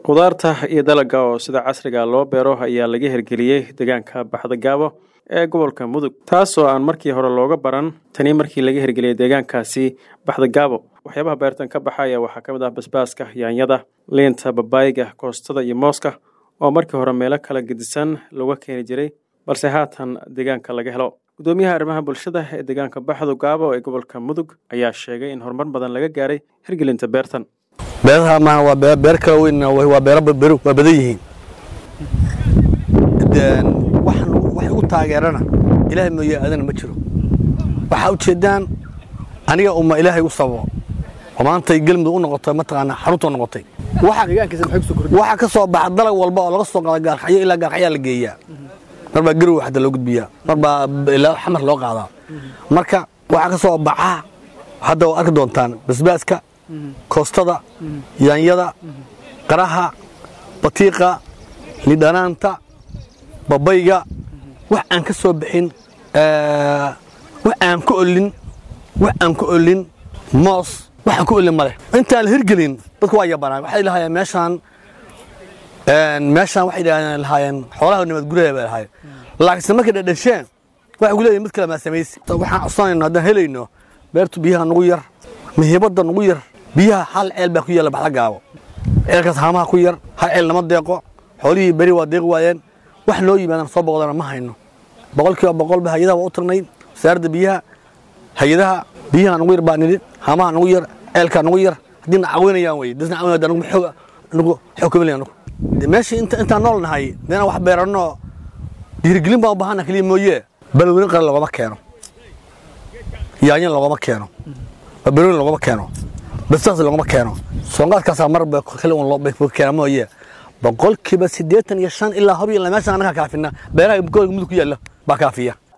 khudaarta iyo dalagga oo sida casriga loo beero ayaa laga hirgeliyey deegaanka baxda gaabo ee gobolka mudug taasoo aan markii hore looga baran tani markii laga hirgeliyey deegaankaasi baxda gaabo waxyaabaha beertan ka baxaya waxaa ka mid ah basbaaska yaanyada liinta babaayga koostada iyo mooska oo markii hore meelo kala gedisan looga keeni jiray balse haatan deegaanka laga helo gudoomiyaha arrimaha bulshada ee deegaanka baxdu gaabo ee gobolka mudug ayaa sheegay in horumar badan laga gaaray hirgelinta beertan beeraha maaha waa beer beer kala weyn waa beero beero waa badan yihiin waxaan wax igu taageerana ilaahay mooye aadana ma jiro waxaa ujeedaan aniga uma ilaahay u sababo oo maantay gelmudug u noqotay mataqaanaa xarunta noqotay waxaa ka soo baxa dalag walba oo laga soo qaada gaarxayo ilaa gaarxayaa la geeyaa mar baa garow hadda loo gudbiyaa mar baa ilaa xamar loo qaadaa marka waxaa ka soo baxa hadda waa arki doontaan basbaaska koostada yaanyada qaraha batiiqa lidhanaanta babayga wax aan ka soo bixin wax aan ku olin wax aan ku olin moos waxaan ku olin maleh intaan la hirgelin dadku waa yabanaa waxay lahaayeen meeshaan meeshaan waxay lahaayeen xoolaha nabad guraya bay lahaayeen laakiinse markay dhadhasheen waxay ku leeyihin mid kale maa samaysi waxaan codsanayno haddaan helayno beertu biyaha nugu yar muhiimadda nugu yar biyaha hal ceel baa ku yaalla baxda gaabo ceelkaas haamaha ku yar hal ceel lama deeqo xoolihii beri waa deeqi waayeen wax noo yimaadaan soo boqdana ma hayno boqolkiiba boqolba hay-adaha waa u tagnay wasaaradda biyaha hay-adaha biyaha nugu yar baa nidhi haamaha nugu yar ceelkaa nugu yar haddii na caawinayaan wey dasna caawinaya nugu xoog nugu xoog kamilaya nugu meeshii inta intaan nool nahay meena wax beeranno dhiirigelin baan u baahana keliya mooye balweyne qaran loogama keeno yaanyan loogama keeno babarooni loogama keeno bastaas loogama keeno soonqaadkaasaa marba kale un loo keena mooye boqolkiiba siddeetan iyo shan ilaa hor iyo meeshaan annagaa kaafina beeraha gobolka mudug ku yaalla baa kaafiya